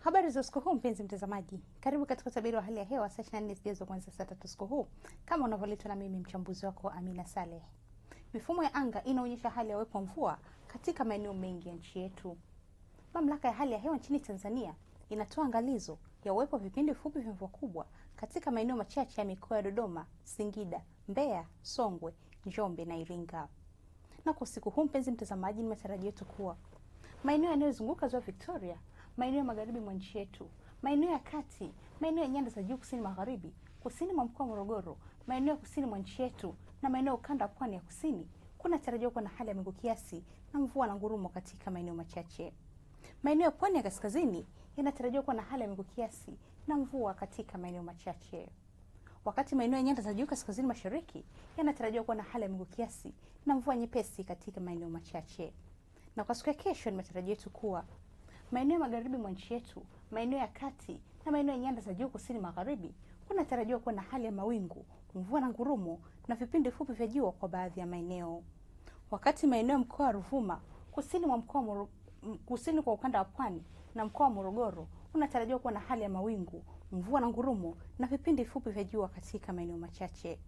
Habari za usiku huu mpenzi mtazamaji, karibu katika utabiri wa hali ya hewa saa 24 zijazo kuanzia saa tatu usiku huu, kama unavyoletwa na mimi mchambuzi wako Amina Saleh. Mifumo ya anga inaonyesha hali ya uwepo wa mvua katika maeneo mengi ya nchi yetu. Mamlaka ya hali ya hewa nchini Tanzania inatoa angalizo ya uwepo wa vipindi fupi vya mvua kubwa katika maeneo machache ya mikoa ya Dodoma, Singida, Mbeya, Songwe, Njombe na Iringa. Na kwa usiku huu mpenzi mtazamaji, ni matarajio yetu kuwa maeneo yanayozunguka ziwa Victoria, maeneo ya magharibi mwa nchi yetu, maeneo ya kati, maeneo ya nyanda za juu kusini magharibi, kusini mwa mkoa wa Morogoro, maeneo ya kusini mwa nchi yetu na maeneo ya ukanda wa pwani ya kusini kunatarajiwa kuwa na hali ya mawingu kiasi na mvua na ngurumo katika maeneo machache. Maeneo ya pwani ya kaskazini yanatarajiwa kuwa na hali ya mawingu kiasi na mvua katika maeneo machache, wakati maeneo ya nyanda za juu kaskazini mashariki yanatarajiwa kuwa na hali ya mawingu kiasi na mvua nyepesi katika maeneo machache. Na kwa siku ya kesho, ni matarajio yetu kuwa maeneo ya magharibi mwa nchi yetu, maeneo ya kati na maeneo ya nyanda za juu kusini magharibi kunatarajiwa kuwa na hali ya mawingu, mvua na ngurumo na vipindi fupi vya jua kwa baadhi ya maeneo, wakati maeneo ya mkoa wa Ruvuma, kusini mwa mkoa Moro, kusini kwa ukanda wa pwani na mkoa wa Morogoro unatarajiwa kuwa na hali ya mawingu, mvua na ngurumo na vipindi fupi vya jua katika maeneo machache.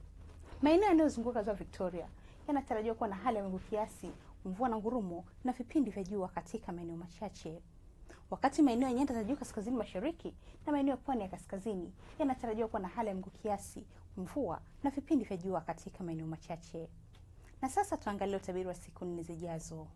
Maeneo yanayozunguka ziwa Victoria yanatarajiwa kuwa na hali ya mawingu kiasi, mvua na ngurumo na vipindi vya jua katika maeneo machache, wakati maeneo ya nyanda za juu kaskazini mashariki na maeneo ya pwani ya kaskazini yanatarajiwa kuwa na hali ya mawingu kiasi, mvua na vipindi vya jua katika maeneo machache. Na sasa tuangalie utabiri wa siku nne zijazo.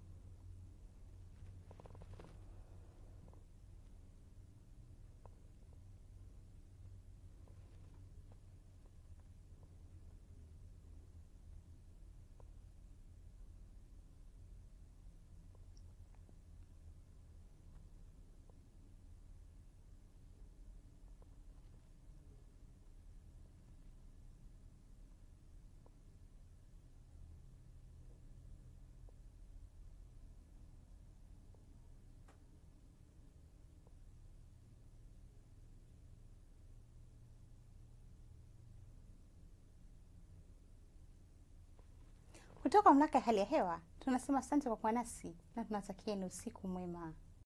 Kutoka mamlaka ya hali ya hewa tunasema asante kwa kuwa nasi na tunatakieni usiku mwema.